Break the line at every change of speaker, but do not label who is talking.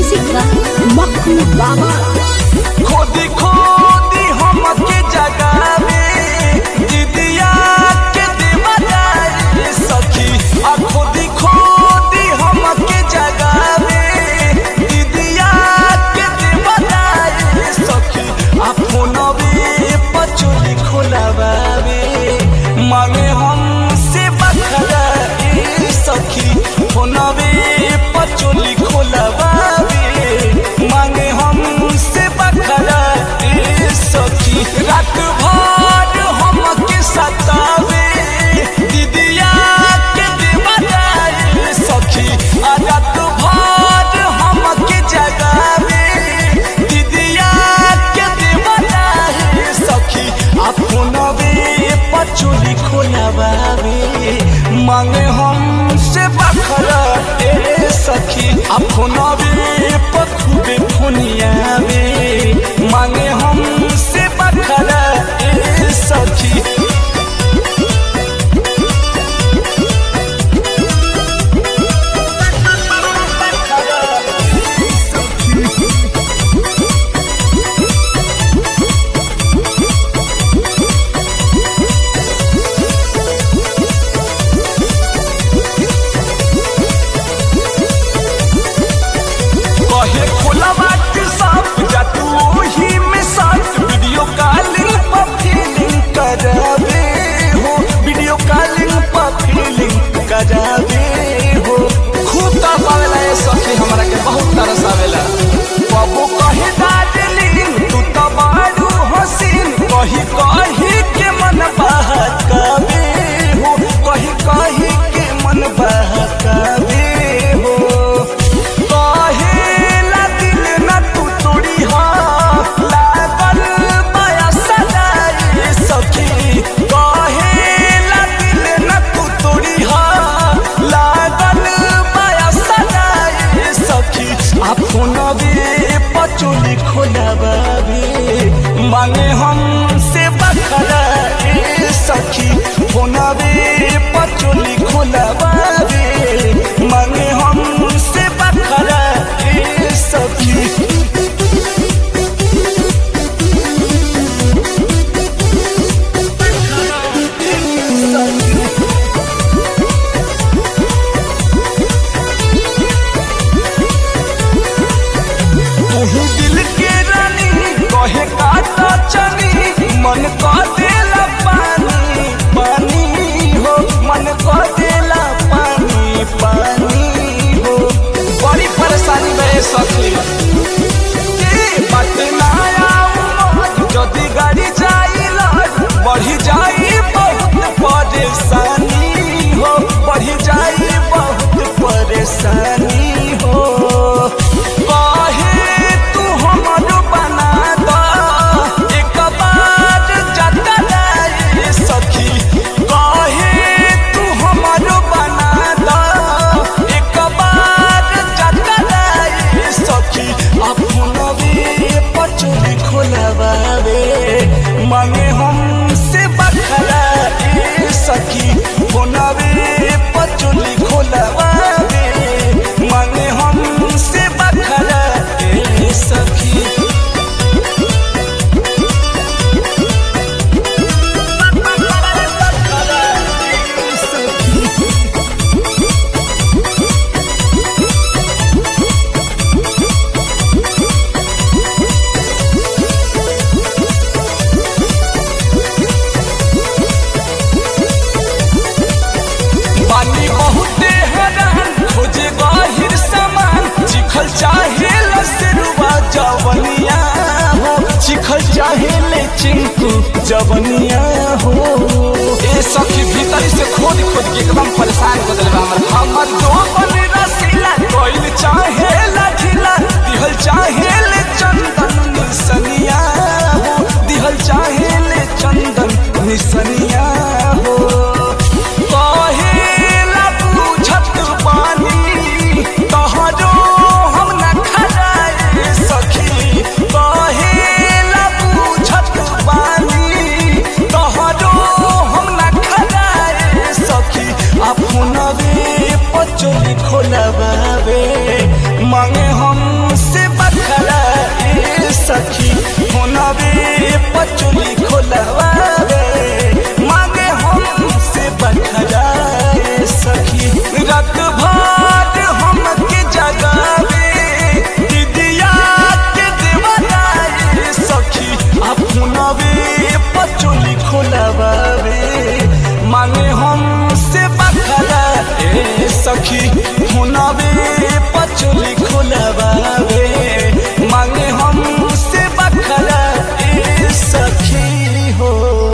music का मक्खू बाबा
खोदी खोदी हमके जगावे दीदिया के देवदारी सखी आ खोदी खोदी हमके जगावे दीदिया के देवदारी सखी आ फोनवे पचोली खोलावे मांगे हमसे बखरा ए सखी फोनवे पचोली खोलावे मांगे हमसे बखरा ए सखी रात भर हमके सतावे दीदिया के देवदारी सखी आ रात भर हमके जगावे दीदिया के देवदारी सखी आ फोनवे पचोली खोलावे मांगे हमसे बखरा ए सखी आ फोनवे पखुबे फोनियावे मांगे हमसे बखरा ए सखी कहे खोला बात सब जा तू ओही में साथ वीडियो कॉलिंग पर फीलिंग करावे हो वीडियो कॉलिंग पर फीलिंग करावे हो खूब तरसावेला ये सखी हमरा के बहुत तरसावेला बाबू कहे दार्जिलिंग तू तो बारू हसीन कही कही के मन बहकावे हो कही कही के मन बहकावे हो कहेला दिल न तू तोड़ी हा लागल माया सदाई सखी कहेला दिल न तू तोड़ी हा लागल माया सदाई सखी आ फोनवे पचोली खोलावे मांगे हमसे बखरा ए सखी फोनवे पचोली खोलावे मांगे हमसे बखरा ए सखी तू दिल के रानी कहे काटा चनी मन का देला पानी पानी हो मन का देला पानी पानी हो बड़ी परेशानी में सखी के बात ना आऊ जदी गाड़ी जाई लड़ बढ़ी जाई बहुत परेशानी हो बढ़ी जाई बहुत परेशानी हो कहे तू हमरो बना द एक बार जतलाई सखी कहे तू हमरो बना द एक बार जतलाई सखी अपनवे पचोली खोलवावे मांगे हमसे बखरा ए सखी फोनवे पचोली खोलवावे मांगे हमसे बखरा ए सखी बानी बहुते हैरान खोजे बाहिर सामान चिखल चाहे लसरुआ जवनिया हो चिखल चाहे ले चिंकू जवनिया हो ए सखी भीतर से खोद खोद के एकदम परेशान कर देले बा हमर हमर जो बन रसीला कोइल चाहे लाठीला दिहल चाहे ले चंदन निसनिया हो दिहल चाहे ले चंदन निसनिया हो कहेला बुझत बानी तोहरो हम न खराए सखी कहेला बुझत बानी तोहरो हम न खराए सखी अपनवे पचोली खोलबावे